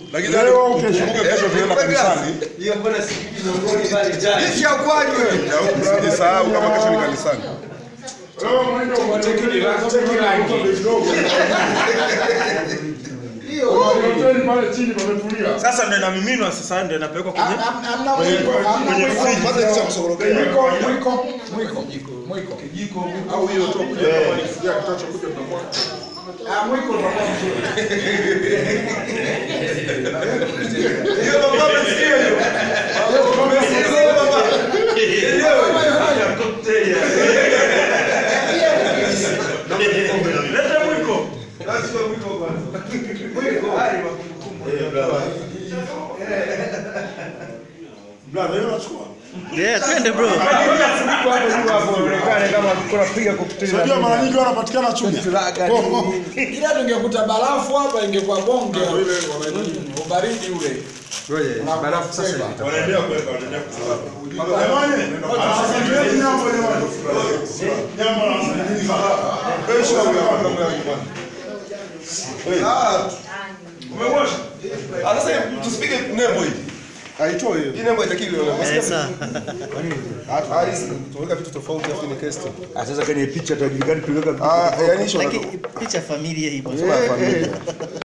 Lakini Leo au kesho? kumbuka kesho tunaenda kanisani. Hiyo mbona sikiki miongoni pale jana. Kisha ukwaji wewe. Na huku msijisahau kama kesho ni kanisani. Leo mwendo wa cheki Hiyo. Hoteli pale chini pametulia. Sasa ndio inamiminwa sasa ndio inapelekwa kwenye Hamna mwiko, hamna kwenye mwiko. friji. Kwanza kisha kusorokea. Mwiko, mwiko, mwiko. Mwiko. Kijiko au hiyo tu kuja kama ni kufikia kitacho kuja tunamwaga. Ah, mwiko utakuwa mzuri. Hiyo baba amesikia hiyo. Leta mwiko. Lazima mwiko kwanza. Mwiko hali makumbukumbu. Brother, hiyo unachukua. Yeah, twende bro. Unajua mara nyingi wanapatikana Chunya. Ila tungekuta barafu hapa ingekuwa bonge. Ubaridi ule. Barafu sasa hivi. Wanaendelea kuweka, wanaendelea kuweka. Jamani, asante nyambo jamani. Nyambo na Kesho tunakwenda nyumbani. Ah, Umewasha? ah, sasa tusipige nembo hii. Haitoi hiyo. Hii nembo itakiwi Eh, sawa. Ah, hizi tunaweka vitu tofauti afu ni kesti. sasa kwenye picha tajulikani tuliweka Ah, yani hicho Lakini picha familia ipo. familia.